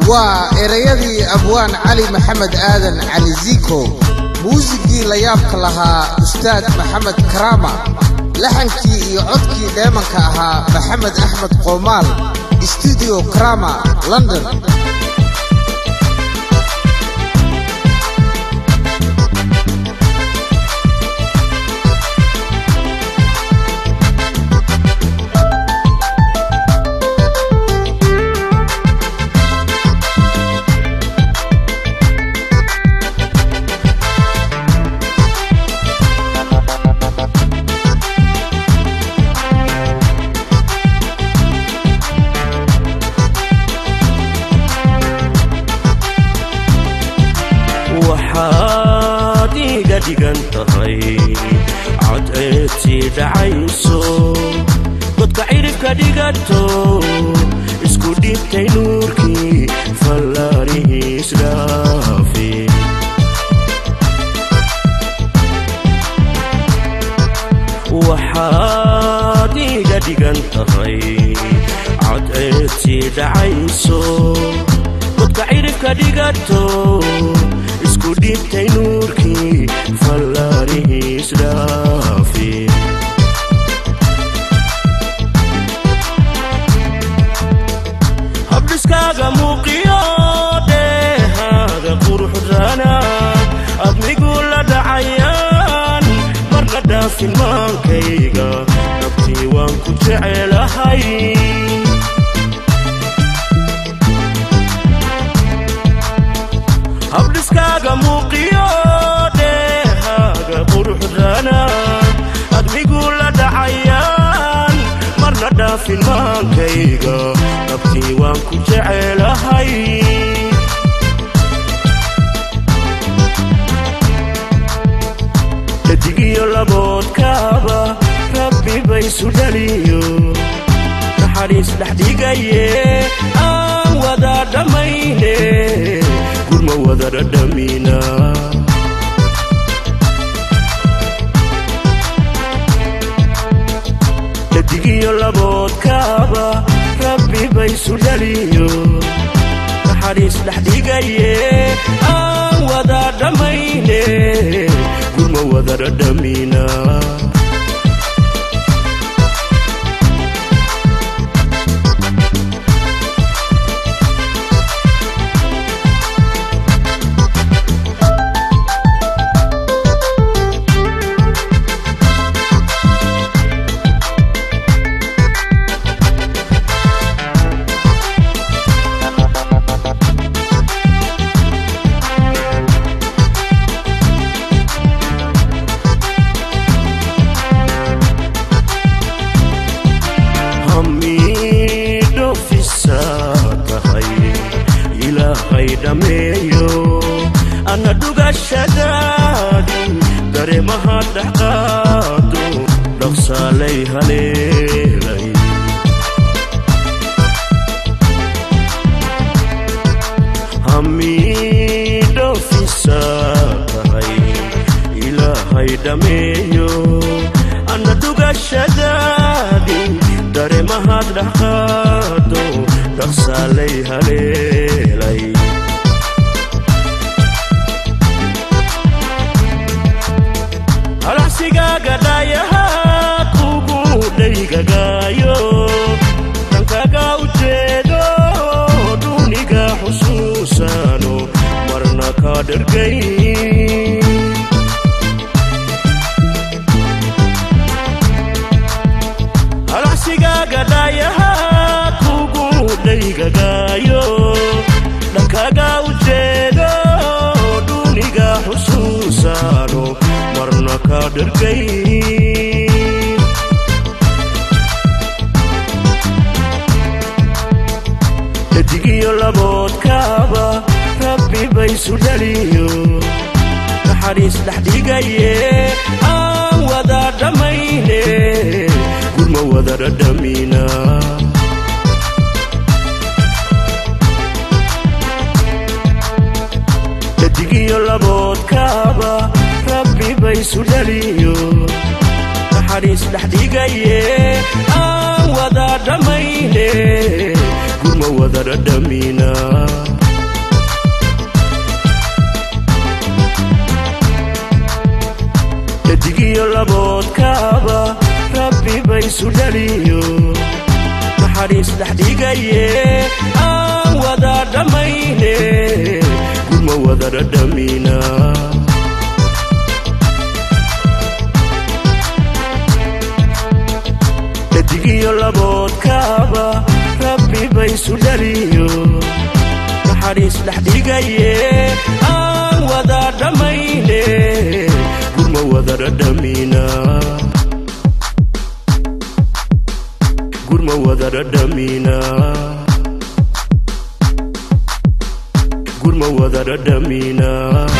waa erayadii abwaan cali maxamed aadan cali ziiko muusigii layaabka lahaa ustaad maxamed karaama laxankii iyo codkii dheemanka ahaa maxamed axmed qoomaal stuudiyo karama london waxaad iga dhigan tahay cadceedtii dhacayso godka cidhibka dhigato isku dhibtay nuurkii fallaarihiis dhaafe waxaad iga dhigan tahay cadceedtii dhacayso godka cidhibka dhigato isku dhibtay nuurkii fallaarihiis dhaafe habdhiskaaga muuqiyo dheehaaga quruxdana admigu la dhacayaan marna dhaafin maankayga nabtii waan ku jecelahay habdhiskaaga muuqiyo dheehaaga quruxdana admigu la dhacayaan marna dhaafin maankayga nabtii waan ku jecelahay dhadigiyo laboodkaaba rabbi baysu dhaliyo naxariis dhexdhigaye aan wada dhammayne gurma wada dhadhamina dhadigiyo laboodkaaba rabbi baysu dhaliyo naxariis dhexdhigaye aan wada dhammayne gurma wada dhadhamina hamidhofisa tahay ilaahay dhammeeyo ana dhugashadaadi dareemaha dhexqaado dhaqsaalay haleelay hamidhofisa tahay ilaahay dhammeeyo ana dhugashadaadi dareemahad dhexqaado dhaqsaalay haleelay halacsigaaga dhaayaha kugu dhaygagaayo dhankaga ujeedo dhuniga xusuusano marna ka dhergay halacsigaaga dhaayaha kugu dhaygagaayo dhankaga ujeedo dhuniga xusuusano marna ka dhergay dhadigiyo laboodkaaba rabbi baysu dhaliyo naxariis dhexdhigaye aan wada dhammayne gurma wada dhadhamina dhadigiyo laboodkaaba rabbi baysu dhaliyo naxariis dhexdhigaye aan wada dhammayne gurma wada dhadhamina dhadigiyo laboodkaaba rabbi baysu dhaliyo naxariis dhexdhigaye aan wada dhammayne gurma wada dhadhamina dhadigiyo laboodkaaba rabbi baysu dhaliyo naxariis dhexdhigaye aan wada dhammayne gurma wada dhadhamina gurma wada dhadhamina gurma wada dhadhamina